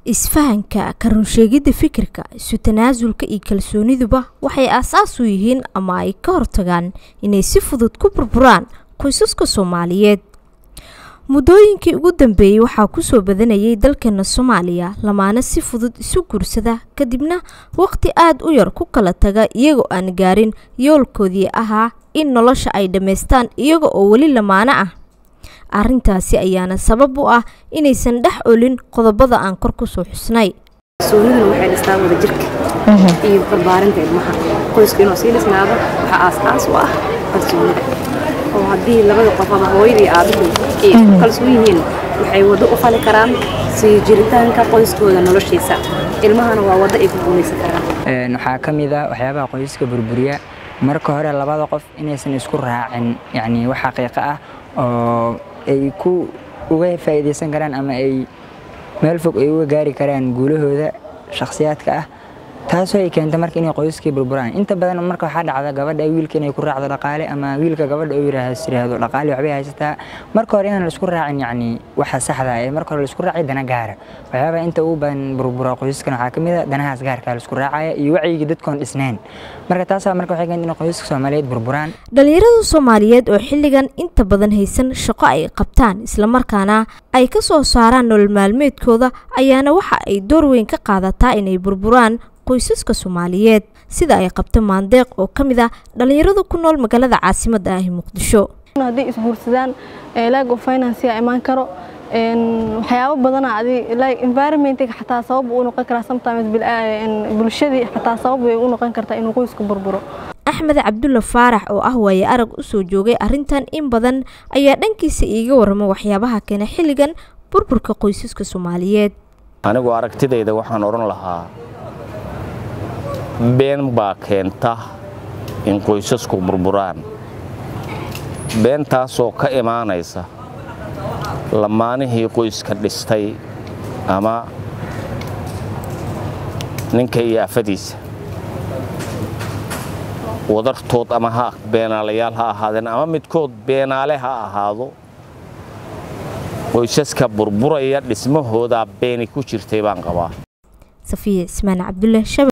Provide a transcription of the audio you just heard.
isfahanka ka runsheegidda fikirka isu tanaasulka iyo kalsooniduba waxay aasaas u yihiin ama ay ka hortagaan inay si fudud ku burburaan qoysaska soomaaliyeed muddooyinkii ugu dambeeyey waxaa kusoo badanayay dalkeena soomaaliya lamaana si fudud isu guursada kadibna waqti aada u yar ku kala taga iyagoo aan gaarin yoolkoodii ahaa in nolosha ay dhammaystaan iyaga oo weli lamaano ah arrintaasi ayaana sabab u ah inaysan dhex olin qodobada aan kor kusoo xusnay kalsooniduna waxay dhistaa wada jirka iyo barbaarinta ilmaha qoyska inuu sii dhisnaado waxaa aas-aas u ah kalsoonida oo haddii labada qof ama hooyadii aabuhu ay isku kalsoon yihiin waxay waddo u fali karaan sii jiritaanka qoyskooda noloshiisa ilmahana waa waddo ay ku guulaysan karaan waxaa ka mid ah waxyaabaha qoysaska burburiya marka hore labada qof inaysan isku raacin yacni wax xaqiiqo ah oo ay ku uga faa'iidaysan karaan ama ay meel fog ay uga gaari karaan guulahooda shakhsiyaadka ah taasoo ay keenta marka inay qoysaskii burburaan inta badan marka waxaa dhacda gabadha wiilka inay ku raacdo dhaqaale ama wiilka gabadha uu yiraahdo dhaqaale waxbay haysataa marka hore inaan laisku raacin yacni waxa saxda ee marka hore laisku raacay dana gaara waxyaabaha inta ugu badan burbura qoysaskan waxaa ka mid a danahaas gaarka laisku raacaya iyo wacyigii dadkoon dhisnayn marka taasaa marka waxay keenta inay qoysaska soomaaliyeed burburaan dhalinyarada soomaaliyeed oo xilligan inta badan haysan shaqo ay qabtaan islamarkaana ay ka soo saaraan nolol maalmeedkooda ayaana waxa ay door weyn ka qaadataa inay burburaan qoysaska soomaaliyeed sida ay qabto maandeeq oo ka mid ah dhalinyarada ku nool magaalada caasimadda ah ee muqdisho hadday isguursadaan laag of financia imaan karo waxyaabo badana adi environmentiga xataa sabab uu noqon karaa sometimes bulshadii xataa sabab way u noqon kartaa inuu qoysku burburo axmed cabdulla faarax oo ah waaye arag usoo joogay arrintan in badan ayaa dhankiisa iiga warrama waxyaabaha keena xilligan burburka qoysaska soomaaliyeed anigu aragtidayda waxaan odhan lahaa been baa keenta in qoysasku burburaan beentaasoo ka imaanaysa lamaanihii qoyska dhistay ama ninka iyo afadiisa wadartood ama ha beenaalayaal ha ahaadeen ama midkood beenaale ha ahaado qoysaska burburaya dhismahoodaa beeni ku jirtay baan qabaa safiya cismaan cabdulle